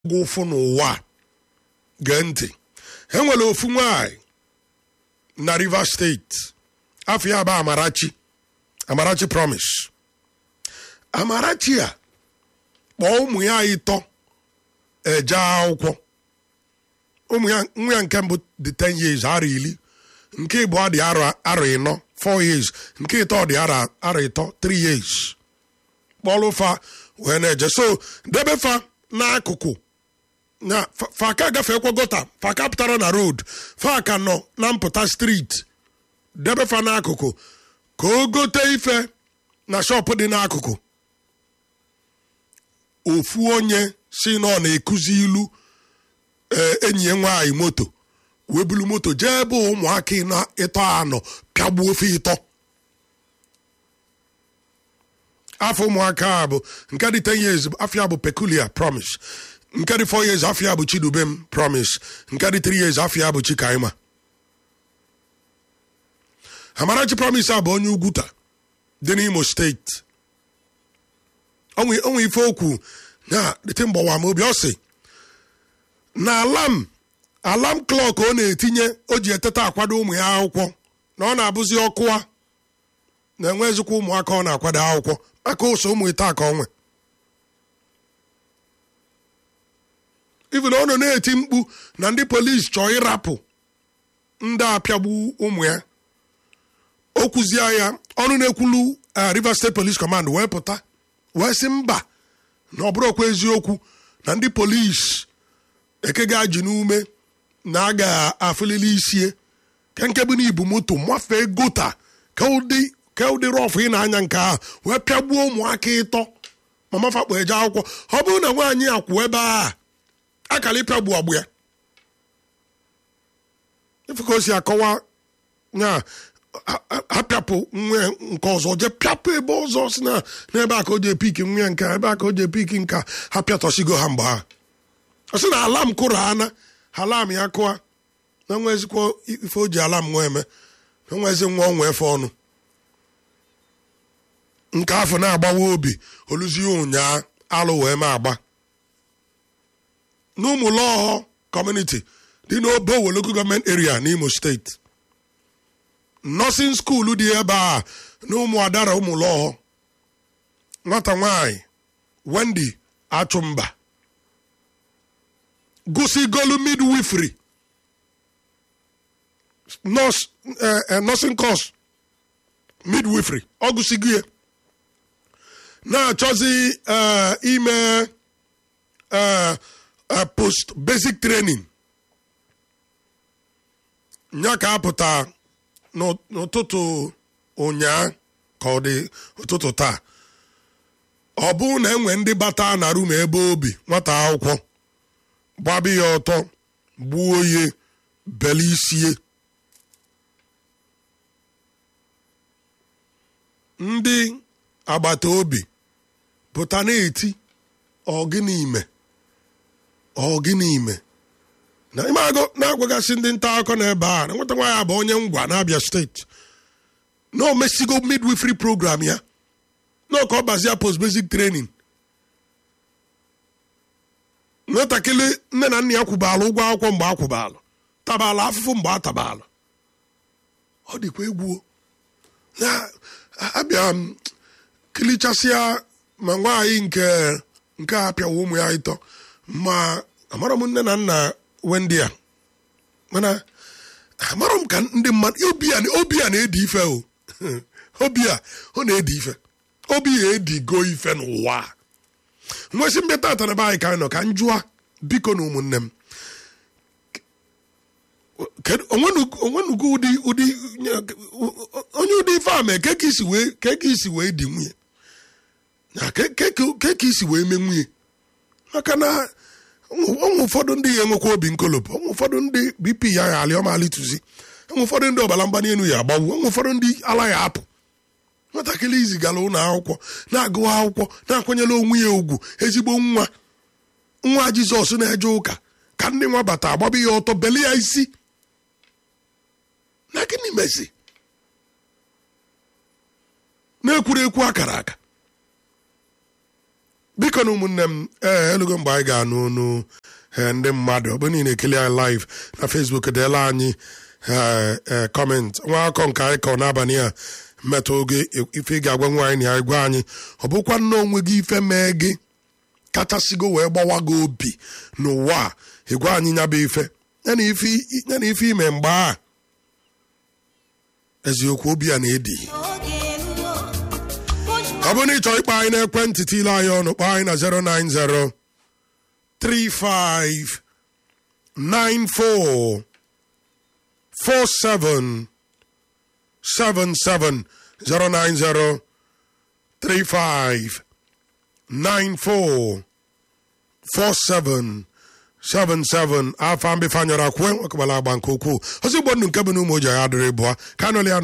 gụ ụfụ n'ụwa a. gee ntị e nwere ofu nwanyị na rivers steeti afọ ya bụ amarachi amarachi promise amarachi a kpọọ ụmụ ya ịtọ eje akwụkwọ ụmụ ya nwa ya nke mbụ dị 10 years arọ iri nke ịbụọ dị arọ arọ ịnọ 4 years nke ịtọ dị arọ arọ ịtọ 3 years kpọrọ fa wee na-eje so debe fa n'akụkụ na fa- fa ka gafekwa gota fa ka pụtara na road fa ka nọ na mpụta street debe fa n'akụkụ ka o gote ife na shọpụ dị n'akụkụ ofu onye si na ọ na-ekuzi ilu ee, enyi ya nwaanyị moto wee bulu moto jee ebe ụmụaka ịnọ ịtọ anọ pịagbuo ofe ịtọ afọ ụmụaka a bụ nke dị 10 years afọ ya bụ peculiar promise nke dị 4 years afọ ya bụ chidubem promise nke dị 3 years afọ ya bụ chikaima amarachi promise a bụ onye ugwuta dị n'imo steeti onwe onwe ife okwu na dịtị mgbawa m obi ọ sị na alam alam klọk ọ na-etinye o ji eteta akwado ụmụ ya akwụkwọ na ọ na-abụzi ọkụwa na-enwezikwa ụmụaka ọ na-akwado akwụkwọ maka ụsọ ụmụ ite aka onwe even ọ nọ na-eti mkpu na ndị polisi chọọ ịrapụ ndị apịagbu ụmụ ya o kwuzie ya ọnụ na-ekwulu eh, Rivers State Police Command wee pụta wee sị mba na ọ bụrụkwa eziokwu na ndị polisi eke ga-ajị n'ume na a ga-afụlili isie ke nke bụ n'ibu moto mafee gota ka ụdị ka ụdị rọfụ ị na-anya nke ahụ wee pịagbuo ụmụaka ịtọ ma mafakpo eje akwụkwọ ọ bụrụ na nwaanyị akwụ ebe a akara ịpịagbu agbụ ya ife ka o si akọwa na a- a- apịapụ nwa ya nke ọzọ jee pịapụ ebe ọzọ si na n'ebe a ka o ji epiki nwa ya nke a, ebe a ka o ji epiki nke a, ha pịatọsigo ha mgbe ha ọ sị na alam kụrụ ana alam ya kụa na nwezikwa ife o ji alam nwa eme na nwezi nwa ọnwa efe ọnụ nke afọ na-agbawa obi oluzie ụnyaa alụ wee ma agba n'ụmụlọhọ kọmuniti dị n'obo local gọọmenti area n'imo steeti nọsin skuulu dị ebe a na ụmụ adara ụmụlọhọ nwata nwanyị wendy achụmba gụsigolu midwifery nọs nọsin kọs midwifery ọ gụsigo ya na-achọzi eh, ime eh, eh, post basic training nya ka apụta n'ụ- n'ụtụtụ ụnyaa ka ọ dị ụtụtụ taa ọ bụrụ na enwe ndị bata na rum ebe obi nwata akwụkwọ gbabi ya ọtọ gbuo ya bele isie ndị agbata obi pụta na-eti ọgịnị ime ọgịnị ime na ime agụ na-agwagasị ndị nta akụkọ n'ebe a na nwata nwaanyị bụ onye ngwa n'abịa steeti na o mesigo midwifery program ya na ka ọ bazia post basic training nwatakịrị nne na nna ya kwụbala ụgwọ akwụkwọ mgbe a kwụbala tabala afụfụ mgbe a tabala ọ dịkwa egwu na abịa m kilichasịa ma nwaanyị nke nke a pịawa ụmụ ya ịtọ ma amara m nne na nna wendi a mana amara m ka ndị mmadụ obi a obi a na-edi ife o obi a ọ na-edi ife obi ya edigo ife n'ụwa a. nwesị mbe tata na be anyị ka anyị nọ ka m jụọ biko na ụmụnne m kedu onwenugo onwenugo ụdị ụdị onye ụdị ife a mee ke ka isi wee ke ka isi wee di nwunye na ke ke ke ke ka isi wee mee nwunye maka na ụmụ ụfọdụ ndị ya enwekwa obi nkolopụ ụmụ ụfọdụ ndị bp ya ya alị ọma alịtụzi ụmụ ụfọdụ ndị ọbara mgbali elu ya agbawu ụmụ ụfọdụ ndị ala ya apụ nwatakịrị izigara ụlọ akwụkwọ na-agụ akwụkwọ na-akwanyere onwe ya ugwu ezigbo nwa nwa jizọs na-eje ụka ka ndị nwa bata agbabe ya ọtọ beli ya isi na gịnị mezi na-ekwuru ekwu akara aka biko na ụmụnne m ee elugo mgbe anyị ga-anụ onu ee ndị mmadụ ọ bụ niile ekele anyị live na facebook deela anyị ee ee kọment nwa akọ nke anyị kọ n'abalị a mmetụ oge ife ị ga-agwa nwaanyị na ya gwa anyị ọ bụkwa nna onwe gị ife mee gị kachasịgo wee gbawa gị obi n'ụwa a ịgwa anyị nyaba ife ya na ife ya na ife ime mgbe a eziokwu obi a na-edi ọ bụrụ na ị chọrọ ịkpọ anyị n'ekwentị tile anyị ọnụ kpọọ anyị na 090 35 94 47 77 090 35 94 47 77 afọ mbifanyọrọ akwụwe nwekọbala agba nke ukwuu ozi igbo ndụ nke bụ na ụmụ oji ya adịrị bụọ ka anọli ya